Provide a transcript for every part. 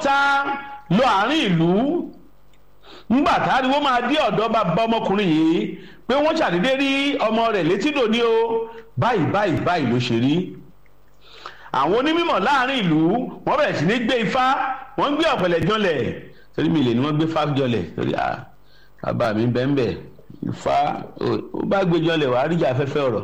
sá lọ àárín ìlú ńgbà táriwo máa dé ọ̀dọ̀ bàbá ọmọkùnrin yìí pé wọ́n ṣàdédé rí ọmọ rẹ̀ létídò ní o báyìí báyìí báyìí ló ṣe rí àwọn onímọ̀ láàrin ìlú wọ́n bẹ̀rẹ̀ sí ní gbé ifá wọ́n ń gbé ọ̀pẹ̀lẹ̀ jọlẹ̀ torí mi lè ní wọ́n gbé fá jọlẹ̀ torí à bàbá mi bẹ́ẹ̀ ifá ó bá gbé jọlẹ̀ wàá ríjà afẹ́fẹ́ ọ̀rọ̀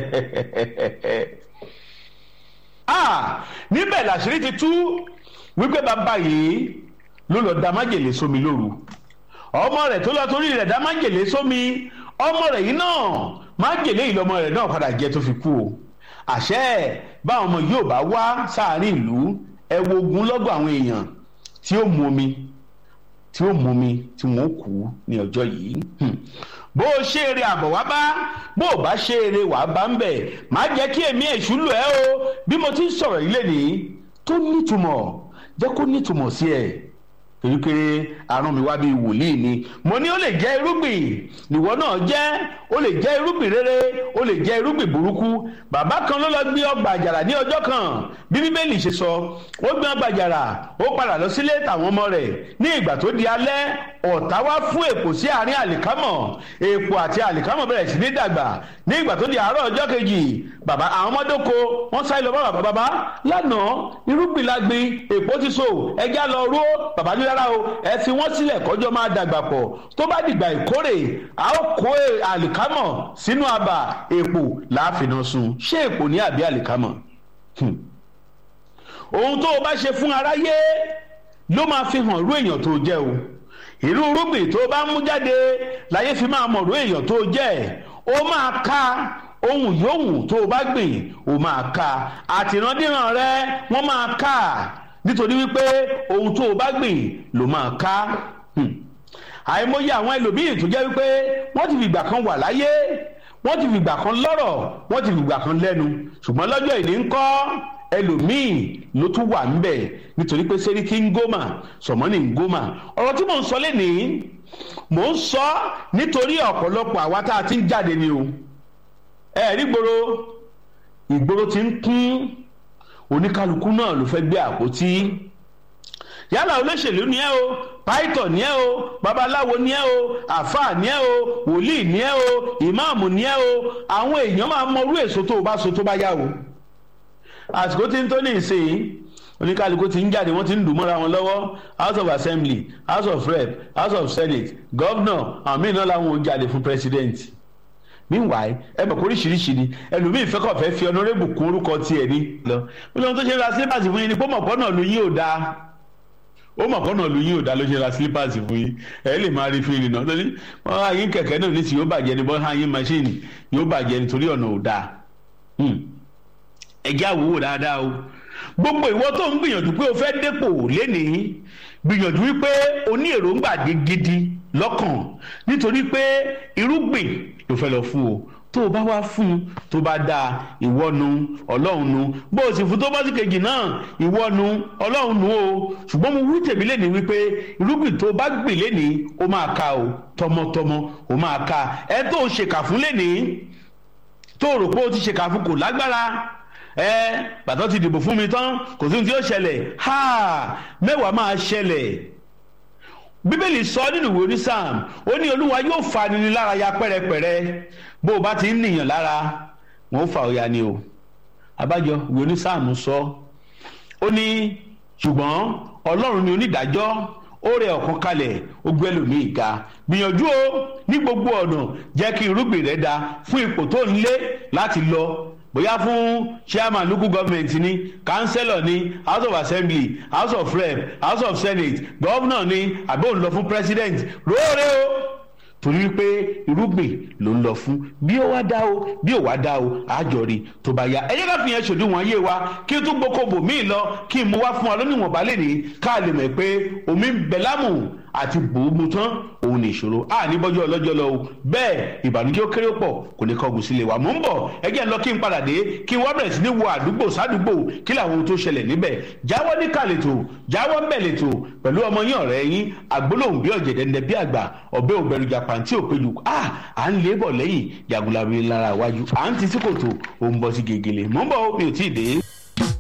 níbẹ̀ làṣírí ti tú wípé bàbá yìí ló lọ da májèlé sómi lóru ọmọ rẹ̀ tó lọ torí rẹ̀ da májèlé sómi ọmọ rẹ̀ yìí náà májèlé yìí lọmọ rẹ̀ náà padà jẹ tó fi kú o àṣẹ báwọn ọmọ yóò bá wá sáàárín ìlú ẹ wo ogun lọ́gọ̀ àwọn èèyàn tí ó mu omi tí ó mu omi tí wọ́n kú ní ọjọ́ yìí bó o ṣe eré àbọ̀ wá bá bó o bá ṣe eré wàá bá ń bẹ̀ má jẹ́ kí èmi èṣù lù ẹ́ o bí mo ti ń sọ̀rọ̀ yìí lè ní tó nítumọ̀ jẹ́ kó nítumọ̀ sí ẹ̀ torí pé arán mi wá bíi wòlíì ni mo ní ó lè jẹ́ irúgbìn nìwọ náà jẹ́ ó lè jẹ́ irúgbìn rere ó lè jẹ́ irúgbìn burúkú bàbá kan ló lọ gbé ọgbà àjàrà ní ọjọ́ kan bí bíbélì ṣe sọ ó gbé ọgbà àjàrà ó padà lọ sílé tàwọn ọmọ rẹ̀ ní ìgbà tó di alẹ́ ọ̀tá wá fún èpò sí àárín àlìkámọ̀ èpò àti àlìkámọ̀ bẹ̀rẹ̀ sí ní dàgbà ní ìgbà tó di àárọ̀ ọjọ́ kejì bàbá àwọn ọmọdéko wọ́n sáré lọ bá bàbá bàbá lánàá irúgbìn la gbin èpò ti so ẹja lọ ró bàbá ní rárá o ẹ fi wọ́n sílẹ̀ kọjọ́ máa dàgbà pọ̀ tó bá dìgbà ìkórè a ó kó àlìkámọ̀ sínú abà èpò láàfin sun ṣé èpò ní àbí àlìkámọ̀ ohun tó o bá ṣe fún aráyé ló máa fi hàn irú èèyàn tó jẹ́ o irú irúgbìn tó o bá mú jáde láyé fi máa mọ̀ irú èèyàn tó jẹ́ o máa ká ohun yòówù tó o bá gbìn o máa ká àtìrandíran rẹ wọ́n máa ká nítorí wípé ohun tó o bá gbìn ló máa ká àìmọye àwọn ẹlòmíì tó jẹ́ wípé wọ́n ti fìgbà kan wà láyé wọ́n ti fìgbà kan lọ́rọ̀ wọ́n ti fìgbà kan lẹ́nu ṣùgbọ́n lọ́jọ́ ìní ń kọ́ ẹlòmíì ló tún wà ńbẹ̀ nítorí pé sẹ́ríkì ń gómà sọ̀mọ́nì ń gómà ọ̀rọ̀ tí mò ń sọ lénìí mò ń sọ nítorí ọ̀pọ̀lọpọ̀ àwa tá a ti ń jáde ni o ẹ̀ẹ́dí gbòòrò ìgboro ti ń kún oníkálukú náà ló fẹ́ gbé àpótí yálà olóṣèlú ni ẹ o pàìtọ̀ ni ẹ o babaláwo ni ẹ o àfáà ni ẹ o wòlíì ni ẹ o ìmáàmù ni ẹ o àwọn èèyàn máa mọrú èso tó o bá so tó bá yá o àsìkò tí ń tó ní ìsìn oníkálukú ti ń jáde wọ́n ti ń dùn mọ́ra wọn lọ́wọ́ house of assembly house of rep house of senate governor àwọn míì náà làwọn ò jáde fún president meanwhile ẹ mọ̀ oríṣiríṣi ni ẹlòmíì fẹ́kọ̀ fẹ́ fi ọ̀nàrẹ́bù kún orúkọ tiẹ̀ ní lọ ó lóun tó ṣe ra slippers fún yín ni pé mọ̀pọ́ náà lu yín ò dáa ó mọ̀pọ́ náà lu yín ò dáa ló ṣe ra slippers fún yín ẹ lè máa rí fíìlì náà lórí wọn á yín kẹ̀kẹ́ náà ní sí yóò bàjẹ́ ni bọ́n á yín máṣíìnì yóò bàjẹ́ nítorí ọ̀nà ò dáa ẹ̀jẹ̀ àwòwò dáadáa o gbogbo ìwọ tó ń gbìyànjú pé o fẹ́ dépò lénìí gbìyànjú wípé o ní èròǹgbà gidi lọ́kàn nítorí pé irúgbìn ló fẹ́ lọ fún o tó o bá wá fún un tó bá dáa ìwọ nu ọlọ́run nu bó o sì fún tó bá sì kejì náà ìwọ nu ọlọ́run nu o ṣùgbọ́n mo wí tèmi lẹ́ni wípé irúgbìn tó o bá gbìn lẹ́ni o máa ka o tọmọtọmọ o máa ka ẹ tó o ṣèkà fún lẹ́ni tó o rò pé o ti ṣèkà fún kò lágbára ẹ bàtọ́ ti dìbò fún mi tán kò sí ohun tí yóò ṣẹlẹ̀ ha mẹ́wàá máa ṣẹlẹ̀ bíbélì sọ nínú ìwé orí sam ó ní olúwa yóò fa ni lára ya pẹ́rẹpẹ̀rẹ bó o bá ti ń nìyàn lára wọn ó fa òya ni o abájọ ìwé orí sam sọ ó ní ṣùgbọ́n ọlọ́run ni onídàájọ́ ó rẹ ọ̀kan kalẹ̀ ó gbé ẹlòmíì ga gbìyànjú o ní gbogbo ọ̀nà jẹ́ kí irúgbìn rẹ da fún ipò tó ń lé láti lọ bóyá fún chairman local government ni councillor ni house of assembly house of rep house of senate governor ni àbí òun lọ fún president róòrè o torí wípé irúgbìn ló ń lọ fún bí ó wá dá o bí ó wá dá o àjọrí tó bá yá ẹ jẹ́ ká fi yẹn ṣòdiwọ̀n ayé wa kí n tún gboko bò míì lọ kí n mú wá fún wa lónìwọ̀n balẹ̀ ní ká lè mọ̀ pé omi ń bẹ lámù àti bòómu tán òun ní ìṣòro a ní bọ́jọ́ ọlọ́jọ́ lọ o bẹ́ẹ̀ ìbànújẹ́ ó kéré pọ̀ kò ní kọ́gùn sílé wa mò ń bọ̀ ẹ jẹ́ lọ kí n padà dé kí n wá bẹ̀rẹ̀ sí ní wo àdúgbò sádùúgbò kí làwọn ohun tó ṣẹlẹ̀ níbẹ̀ jáwọ́ ní kàlètò jáwọ́ ń bẹ̀ lètò pẹ̀lú ọmọ yín ọ̀rẹ́ yín àgbólóhùn bí ọ̀jẹ̀dẹ̀ ńlẹ̀ bí àgbà ọ̀bẹ ògbẹ̀rù jàpàǹtí òpéjú a à ń lé bọ̀ lẹ́yìn jàgùlàbí lára iwájú à ń ti sí kòtò òun bọ́ sí gègèlè mò ń bọ̀ mi ò tí ì dé.